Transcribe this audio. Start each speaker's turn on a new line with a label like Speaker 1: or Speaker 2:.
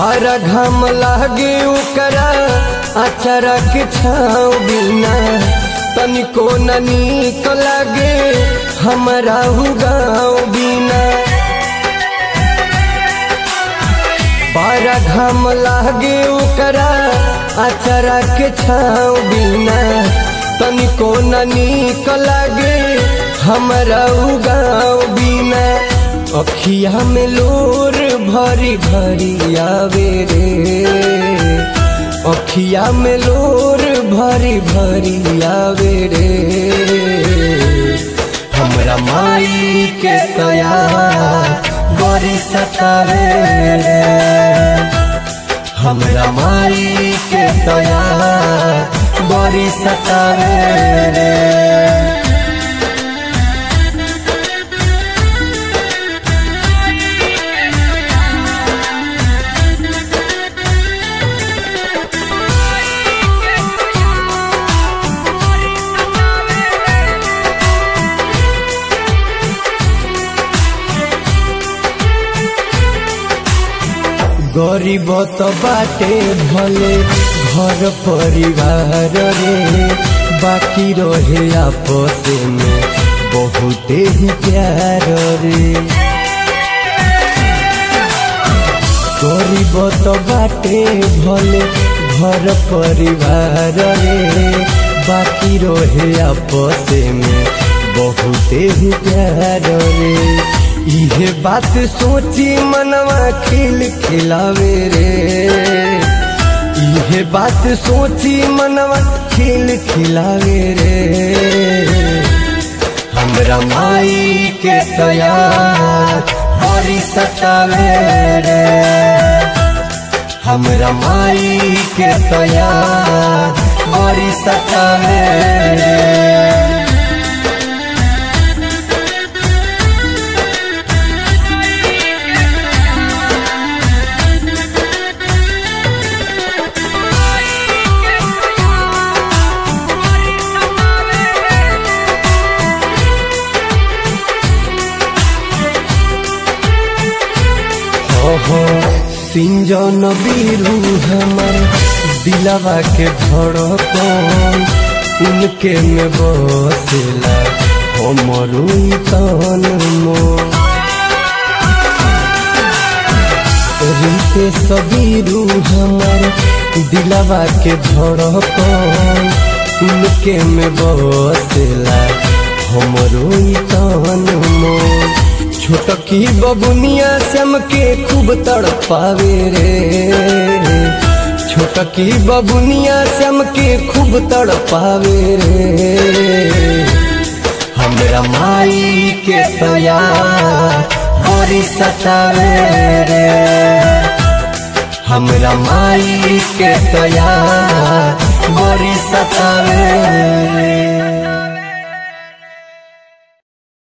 Speaker 1: बारा घाम लागे ओकरा अचरा के छाव बिना तनिको न नीक लागे हमारा हु गाँव बिना बारा घाम लागे ओकरा अचरा के छाव बिना तनिको न नीक लागे हमारा उ गाँव बिना अखिया में लोर भरी भरी आवे रे अखिया में लोर भरी भरी आवे रे हमरा माई के तया बड़ी सतावे रे हमरा माई के तया बड़ी सतावे रे गरीब तो बाटे भले घर परिवार रे बाकी रहे आपस में बहुते ही प्यार रे गरीब तो बाटे भले घर परिवार रे बाकी रहे आपस में बहुते ही प्यार रे इहे बात सोची मनवा खिल खिलावे रे इहे बात सोची मनवा खिल खिलावे रे हमरा माई के तया बड़ी सतावे रे हमरा माई के तया बड़ी सतावे रे ओहो सिंजन बीरू हमर दिलवा के धड़कन उनके में बसेला हमरू तन मोर रीते सबीरू हमर दिलवा के धड़कन उनके में बसेला हमरो तन मोर छोटकी बबुनिया श्याम के खूब तड़पावे रे छोटकी बबुनिया श्याम के खूब तड़पावे रे हमरा माई के तया बड़ी सतावे रे हमरा माई के तया बड़ी सतावे रे